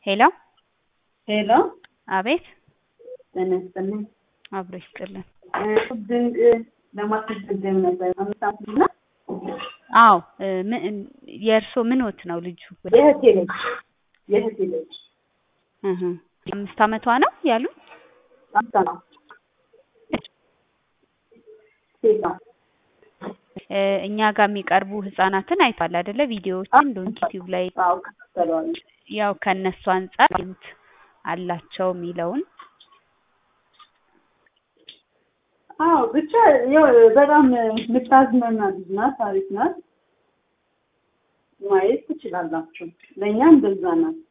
ሄሎ ሄሎ አቤት ጤና ይስጥልኝ። አብሮ ይስጥልን። ድንቅ ለማስመዝገብ ነበር አምስት ዓመት እና አዎ እ ምን የእርስዎ ምንዎት ነው ልጁ? የእህቴ ልጅ የእህቴ ልጅ እህ አምስት ዓመቷ ነው ያሉን? አምሳ ነው ሴቷ እ እኛ ጋር የሚቀርቡ ህጻናትን አይቷል አይደለ? ቪዲዮዎችን ዶንኪ ቲዩብ ላይ አዎ ከታተለዋል ያው ከእነሱ አንጻር ይሉት አላቸው የሚለውን አዎ ብቻ ያው በጣም የምታዝናና ልጅ ናት። አሪፍ ናት። ማየት ትችላላችሁ። ለእኛ እንደዛ ናት።